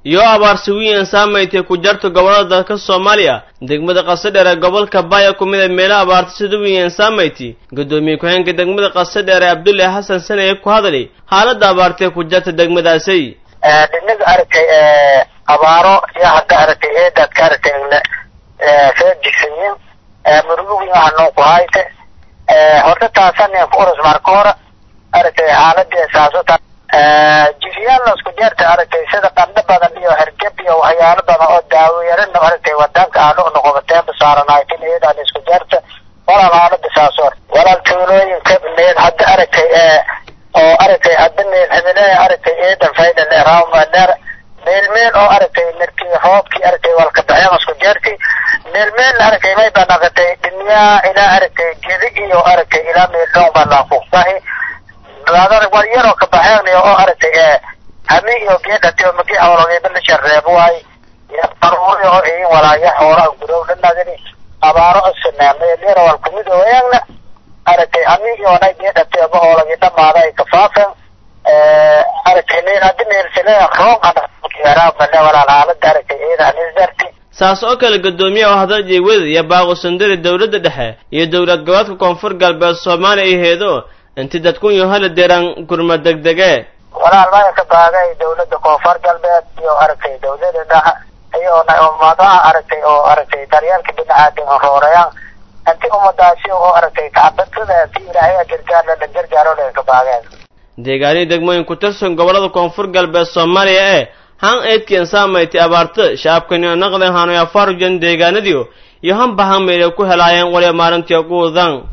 iyo abaarsi wiyan saamaytay ku jarto gobollada dalka soomaaliya degmada qasadheer ee gobolka baaya ku mid a meelaha abaarta sida wiyan saamaytay guddoomiye ku-xeenka degmada qasadheer ee abdulle xasan saneye ku hadlay xaaladda abaartee ku jarta degmadaasi dhinaga aragtay abaaro iyo hadda aragtay eedaad ka aragtay soo jigsayin murugo wiin waxa noo ku hayte horta taasan ku urus marka hore aragtay xaaladii saasota jifiyaalna isku jeerta aragtay sida qandho badan iyo hergeb iyo waxyaalo badan oo daawo yarana aragtay wadanka aanu noqobateen basaaranaytin iyadaan isku jeerta walaal xaalada saasoor walaal tuulooyinka need hadda aragtay oo aragtay hadda meel hebele aragtay eedan fayda leeraamadeer meel meel oo aragtay markii roobkii aragtay walka baxeen isku jeerti meel meel aragtay may banaqatay dhinyaa ilaa aragtay gedi iyo aragtay ilaa meel dhown baa laafuqbahi baadar war yaroo ka baxeen oo aragtay hami iyo geedhati oo magi hawlageeda la shareebo waay daruuri oo iin walaaya xoolaha gudow dhanadini abaaro isna meel yar wal kumid weeyana aragtay hami iyo na geedhati oo hawlagi dhamaada ay ka faafeen aragtay meel hadii meel sile roon ana kiyaraa bale walaal xaalada aragtay iyada anisdarti saas oo kale guddoomiye oo hadal jeegwada iyo baaqo sandari dowladda dhexe iyo dowlad goboodka koonfur galbeed soomaaliya ay heedo inti dadkun iyo hala deeraan gurma degdege walaal maya ka baagay dowladda koonfur galbeed iyo aragtay dowlada dhexe iyo ummadaha aragtay oo aragtay daryeelka biniaadan roorayaan inti ummadaasi oo aragtay kacabadada si ilaahay gargaar la gargaaro la ka baageen deegaanihii degmooyin ku tirsan gobollada koonfur galbeed soomaaliya ee han eedkien saamaytay abaarta shacabkaniyo naqden hanoya farujan deegaanadiio iyo han bahan meelay ku helaayeen waliba maalintii ugu wadan